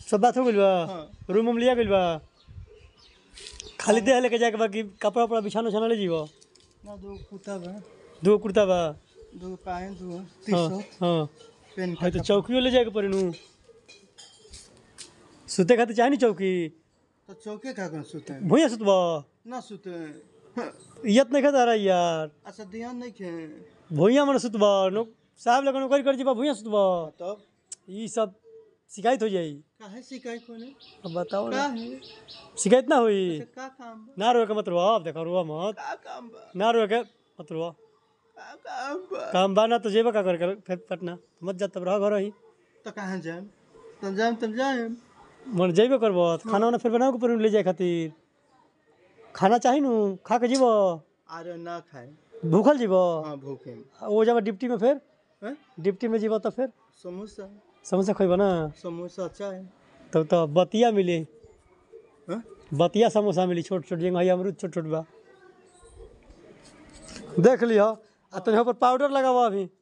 सब बात हो गइल बा हाँ। रूम उम लिया गइल बा खाली देह लेके जाके बा कि कपड़ा उपड़ा बिछाना उछाना ले जीवो ना दो कुत्ता बा दो कुर्ता बा दो पाए दो हाँ तीसो हाँ पेन है तो चौकियो ले जाके पड़ी नु सुते खातिर चाहे नी चौकी तो चौके का कर सुते हैं? भुइया सुतबा ना सुते हैं। हाँ, इज्जत नहीं खाता रहा यार अच्छा ध्यान नहीं खे भुइया मन सुतबा नो साहब लोग नौकरी कर जीबा भुइया सुतबा तब ई सब शिकायत हो जाई काहे शिकायत कोने अब बताओ का ना है शिकायत ना हुई अच्छा, का काम बा ना रोए के मत रोआ अब देखो रोआ मत का काम बा ना रोए के मत रोआ का काम बा काम बा ना तो जेबा का कर फिर पटना मत जा तब रह घर ही तो कहाँ जाए तब जाए तब जाए मन जेबे करबो तो खाना वाना फिर बनाओ के पड़ी ले जाए खातिर खाना चाही नु खा के जीबो अरे ना खाए भूखल जीबो हाँ भूखे वो जब डिप्टी में फिर हैं? डिप्टी में जीबो तो फिर समोसा समोसा खइबो ना समोसा अच्छा है तब तो बतिया मिली हैं? बतिया समोसा मिली छोट छोट जेंगा है अमरूद छोट छोट बा देख लियो आ तनी पर पाउडर लगावा अभी